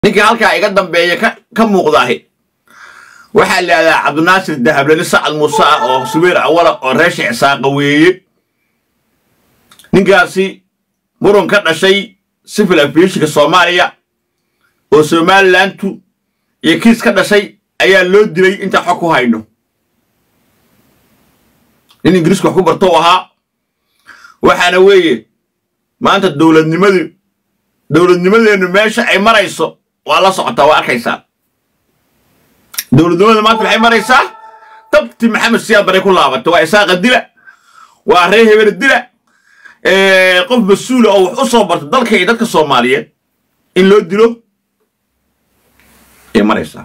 ninka halkaa iga dambeeya ka muuqdaahi waxaa la yidhahdaa cabdinaasir dahablani sacad muuse ah oo subayr awala oo reesha cisaaqa weeye ninkaasi murun ka dhashay sivil aviationka soomaaliya oo somalilantu iyo kiis ka dhashay ayaa loo dilay intaa xog ku hayno nin ingiriisku wax ku bartou ahaa waxaana weeye maanta dowladnimadu dowladnimadeennu meesha ay marayso waa la socotaa waa arkaysaa dowladnimada maanta maxay maraysaa dabti maxamed siyaad baray ku laabatay waa isaaqa dila waa ree hebel dila qof mas-uula oo wax u soo barta dalka iyo dadka soomaaliyeed in loo dilo ay maraysaa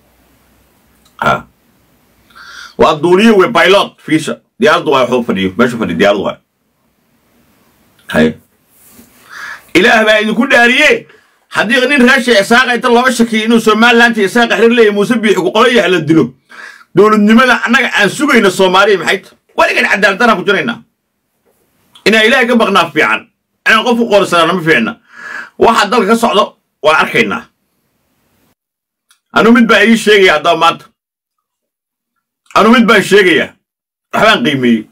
waa duuliye wey baylot fiisha diyaaraddu waa waxuu fadhiyo meeshu fadhiyo diyaaraddu waa hay ilaah baa idinku dhaariye haddii nin reesha isaaqa inta looga shakiyo inuu somaliland iyo isaaqa xiriir leeyahy muuse biixi ku qolo yaha la dilo dowladnimada annaga aan sugayno soomaaliya maxay ta weligan cadaaladdaraan ku jiraynaa inaan ilaahay ka baqnaa fiican inaan qof u qoorsanaa ma fiicna waxa dalka ka socdo waan arkaynaa anuu mid baa ii sheegaya haddaba maanta anuu mid baan sheegayaa waxbaan qiimeeyey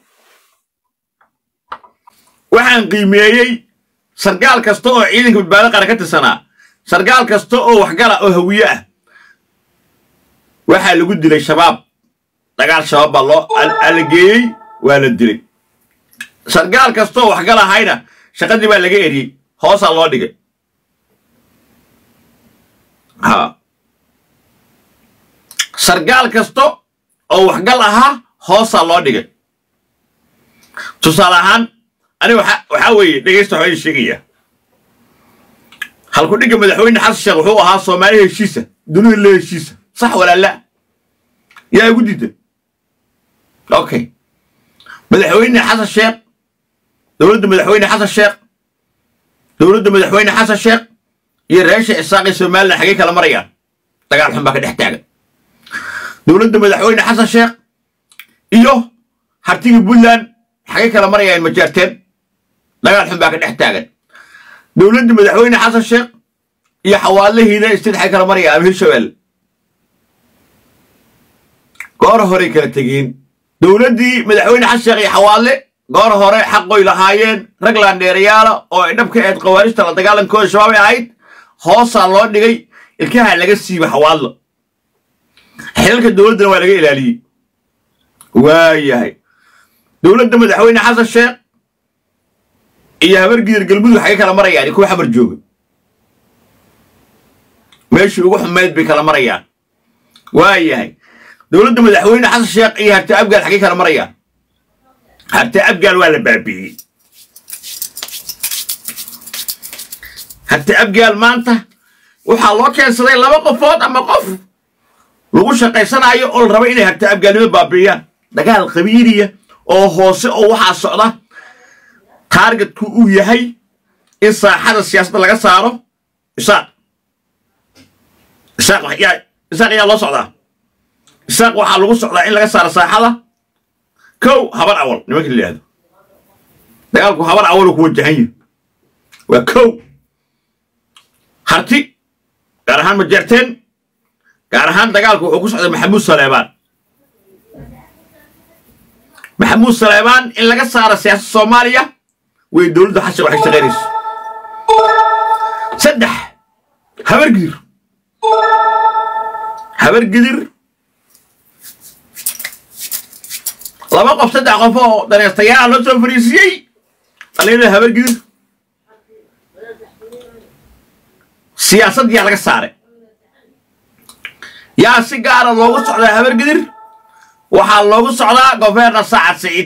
waxaan qiimeeyey sargaal kasta oo ciidanka badbaado qaran ka tirsanaa sargaal kasta oo waxgala oo hawiye ah waxaa lagu dilay shabaab dagaal shabaab baa loo alageeyey waa la dilay sargaal kasta oo waxgal ahayna shaqadii baa laga eriyey hoosaa loo dhigay ha sargaal kasta oo waxgal ahaa hoosaa loo dhigay tusaale ahaan aniga waxaa weeye dhegaysta waxbaa idin sheegayaa halku dhigga madaxweyne xasan sheekh wuxuu ahaa soomaali heshiisa dunida le heshiisa sax walaala yaa igu diida okay madaxweyne xasan sheekh dowladda madaxweyne xasan sheekh dowladda madaxweyne xasan sheekh iyo reesha isaaqii somalilan xaggay kala marayaan dagaal xun baa ka dhex taagan dowladda madaxweyne xasan sheekh iyo hartigii puntland xaggay kala marayaan majaarteen dagaal xun baa ka dhex taagan dowladda madaxweyne xasan sheekh iyo xawaadlahiina isteed xaggay kala marayaan ama hirshabelle goor horey kala tegeen dowladdii madaxweyne xasan sheekh iyo xawaadle goor hore xaqoy lahaayeen rag laandheerayaala oo ay dhabka ahayd khawaarijta la dagaalankooda shabaabay ahayd hoosaa loo dhigay ilkaha laga siiba xawaadlo xilalka dowladdana waa laga ilaaliyey waayahay dowladda madaxweyne xasan sheekh iyo habargidir galmudug xaggay kala marayaan kuwa xamar jooga meeshii ugu xumayd bay kala marayaan waayahay dowladda madaxweyne xasan sheekh iyo harti abgaal xaggay kala marayaan harti abgaal waa la baabi'iyey harti abgaal maanta waxaa loo keensaday laba qofood ama qof lagu shaqaysanaayo oo la raba inay harti abgaalnimo baabi'iyaan dagaal qabiiliya oo hoose oo waxaa socda taargetku uu yahay in saaxada siyaasadda laga saaro isaaq isaaq isaaq ayaa loo socdaa isaaq waxaa lagu socdaa in laga saaro saaxada kow habar awal nimanka la yidhahdo dagaalku habar awaluu ku wajahan yahi waa kow harti gaar ahaan majeerteen gaar ahaan dagaalku wuxuu ku socday maxamuud saleebaan maxamuud saleebaan in laga saaro siyaasadda soomaaliya way dowladda xasha waxay shaqaynayso saddex habargidir habargidir laba qof saddex qof oo daneystayaala loo soo fariisiyey dhalinyarada habargidir siyaasad yaa laga saaray yaa si gaara loogu socdaa habargidir waxaa loogu socdaa gofeerna sacad siciid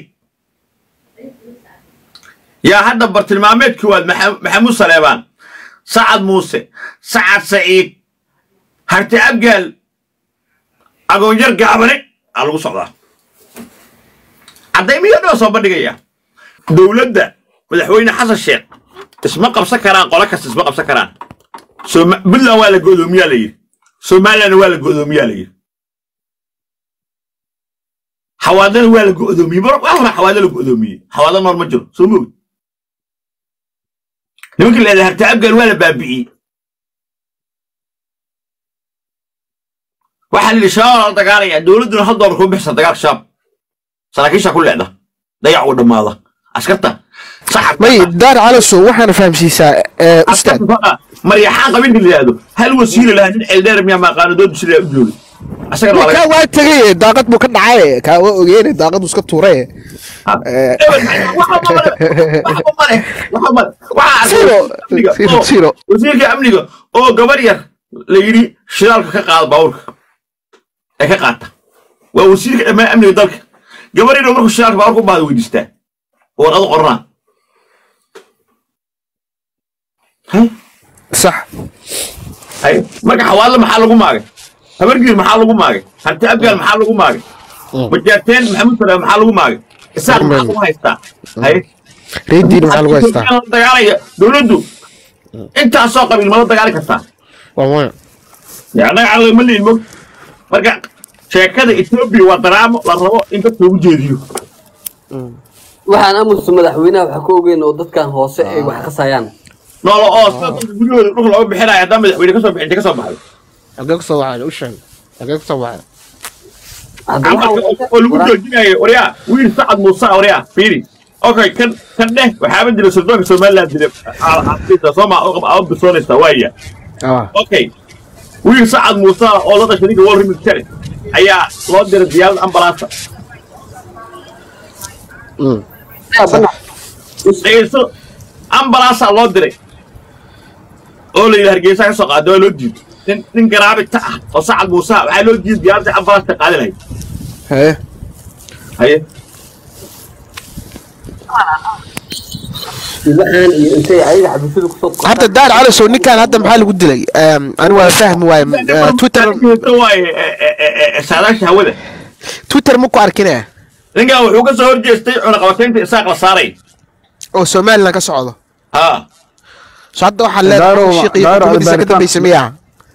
yaa hadda bartilmaameed koowaad maxamuud saleebaan sacad muuse sacad saciid harti abgaal agoonyar gaabane aa lagu socdaa caddaymiyo dhoo soo bandhigaya dowladda madaxweyne xasan sheekh isma qabsan karaan qolo kasta isma qabsan karaan puntland waa la go'doomiyaa la yidhi somalilandna waa la go'doomiyaa la yidhi xawaadlana waa la go'doomiyey mar waa hore xawaadla la go'doomiyey xawaadla noor ma jiro soo moogid nimanka la yidhahda harta abgaal waa la baabi'iyey waxaa la yidhi shabaab la dagaalaya dowladduna hal doolar kuma bixisa dagaalka shabaab saraakiisha ku leecda dayac uu dhammaada askarta saxabka may daar calasow waxaana fahamsiisaa ee, ustaad maryaxaan qabin la yidhaahdo hal wasiila lahaa nin ceeldheer miyaa maaqaano dood bisila u joogay asagana waa laga kaa waa tegay daaqad buu ka dhacay kaa waa ogeene daaqad buu iska tuuray Eh. Zero. Zero, zero. wasiirka amniga oo gabar yar la yidhi shidaalka ka qaada baabuurka ee ka qaata waa wasiirka dhammaan amniga dalka gabar yar oo markuu shidaalka baabuurka u baahda weydiistaa oo warqado qoranaa hay sax hay marka xawaalada maxaa lagu maagay habargiir maxaa lagu maagay hanti abgaal maxaa lagu maagay bajaarteen maxamuud salaam maxaa lagu maagay isaaq maxaa lagu haystaa hay reediin maxaa lagu haystaa Ethiopia la dagaalaya dowladdu intaasoo qabiil mala dagaali kartaa waa maya anaga caqli ma lihin mog marka sheekada etoobiya waa daraamo la rabo in dadka lagu jeediyo waxaan aamusta madaxweynaha waxa ka ogeyn oo dadkan hoose ay wax qasayaan noolo oo sida dadka gudahooda dhulka looga bixinayo haddaan madaxweyne kasoo bixin intay kasoo baxday agee kusoo waxay u sheeg agee kusoo waxay Hadda camalka waxaa- oo lagu joojinayo waryaa wiil sacad muuse ah waryaa fiiri okay kan kan dheh waxaaba jira suldaanka somaliland dile sooma aa bisoonaysa waaya ah okay wiil sacad muuse ah oo la dhashay ninka wal remix kare ayaa loo diray diyaarad ambalaasa mm dhegeyso ambalaasaa loo diray oo la yidhi hargeysa ka soo qaada waa loo diiday nin nin garaabita ah oo sacad muuse ah waxaa loo diiday diyaaradda ambalaasta qaadi lahayd hee haye waxaan iyo intay ayaga xabiisyada kusoo hadda daar calasow ninkan hadda maxaa lagu dilay Em, ani waa fahmi waaye Eh, twitter waaye saadaasha hawada twitter ma ku arkinaya ninkan wuxuu ka soo horjeestay cunaqabataynta isaaq la saaray oo somaliland ka socdo ha so hadda waxaa Daaro- leedahay shiiq iyo Daaro xukuumaddiisa ka Albertan. dambaysa miyaa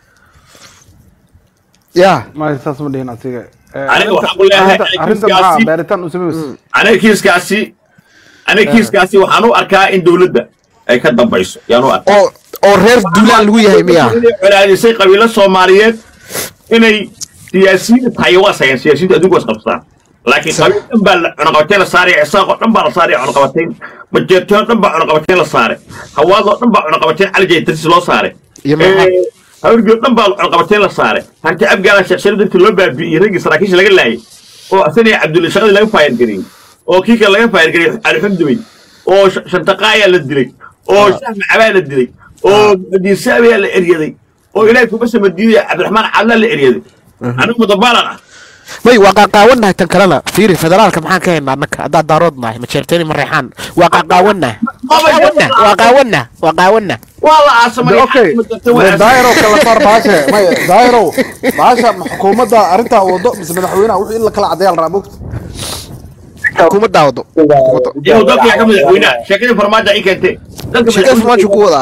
ya ma saas ma dhihin asiga Eh, Aniga arrinta- waxaan ku leeyahay arrinta- aniga arrinta kiiskaasi- maxaa baaritaan u sameys aniga kiiskaasi aniga kiiskaasi waxaan u arkaa in dowladda ay ka dambayso yaan u arkaa oo oo reer duulaan lagu yahay miyaa inay colaadisay qabiilo soomaaliyeed inay siyaasiyiin tahay waa sayaan siyaasiyiinta adduunka waa isqabsadaan laakiin qabiil dhan baa la- cunaqabatayn la saaraya isaaqoo dhan baa la saaraya cunaqabatayn majeertoo dhan baa cunaqabatayn la saaray hawaadoo dhan baa cunaqabatayn calijaytarsi loo saaray Iyo maxaa? Eh, hawrgii oo dhan baa cunaqabatayn la saaray hanti abgaala sheekshari dadkii loo baabi'iyey raggii saraakiisha laga laayay oo asanaya cabdulle shaqadii laga faayir gariyey oo kii kale laga faayir gariyey alxumdumey oo Sh- shantaqaayaa la dilay oo shah macabaa la dilay oo muxudiisaabayaa la eryaday oo ilaahay kuma samadiidaya cabdiraxmaan cadlaa la eryaday anigu mudabaalan ah may waa qaaqaawanahay tan kalena fiiri federaalka maxaan ka haynaa annaka haddaa daarood nahay ma jeerteeni ma reexaan waa qaaqaawanah waa qaawanah waa qaawanah waa la aasamay okay daairo kala saar baashe may daairo baasha ma xukuumadda arrintaa wado mise madaxweynaha wixii in la kala cadeeyaa la rabaa mogta xukuumaddaa wado Xukuumadda. inuu dalka ka madaxweynaha sheekadii farmaajo ay keentee dalka shaqada farmaajo ku wadaa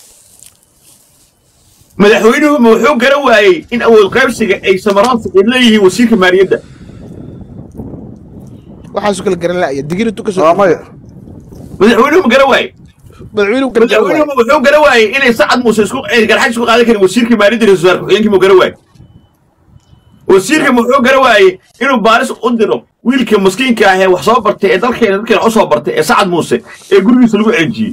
madaxweynuhu ma wuxuu gara waayey in awood qaybsiga ay samaroonsi ay leeyihiin wasiirka maaliyadda waxaasu kala garan la'aya digiri tu waa kasoo maya madaxweynuhu ma gara waayey madaxweynuhu kala garan madaxweynuhu wuxuu gara waayey inay sacad muuse isku ay garxaj isku qaadan karin wasiirka maaliyadda iyo wasaar ku-xigeenkii muu gara waayey wasiirka wuxuu gara waayey inuu baaris u diro wiilka maskiinka ah ee wax soo bartay ee dalkeena dadkeena u soo bartay ee sacad muuse ee gurigiisa lagu ceejiyey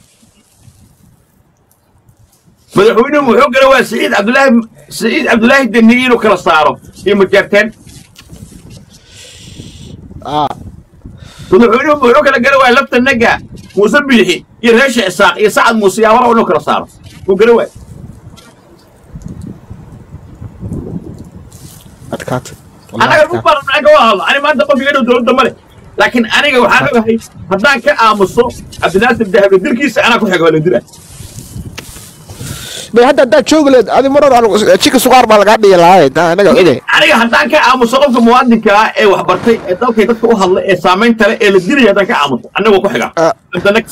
madaxweynuhu wuxuu gara waayey siciid cabdulaahi siciid cabdulaahi deniye inuu kala saaro iyo majaarteen ah madaxweynuhu wuxuu kala gara waayey lafta naga muuse biixi iyo reesha isaaq iyo sacad muuse yaa wara inuu kala saaro wuu gara waayey adkaata anaga u baran maxaan ka wada hadlo ani maanta qof iga dhow dowladda male laakiin aniga waxaan ogahay haddaan ka aamuso cabdinaasir dahabe dilkiisa anaa ku xiga waa la dila may hadda haddaad joogi leed adi mar hore jika sugaar baa lagaa dhihi lahaa taa anaga oge aniga haddaan ka aamuso qofka muwaadinka ah ee wax bartay ee dalkay dadka u hadla ee saamaynta leh ee la dilaya haddaan ka aamuso aniga waa ku xiga Ah. The next.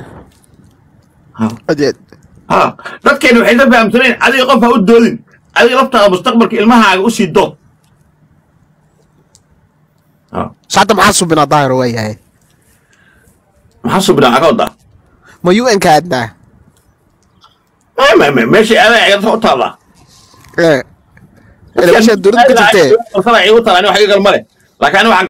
adeed ha dadkeena waxay ka fahamsaneen adiga qof ha u doodin adiga laftaada mustaqbalka ilmahaaga u sii dood Ha. so hadda maxaa subinaa daahiro waa yahay maxaa subinaa aga wadaa ma un ka aadnaa meesha aadaa dadka u taallaa ee ila meesha dowladda ka jirtee igu talaan wax iga galmale laakiin aniga waxaan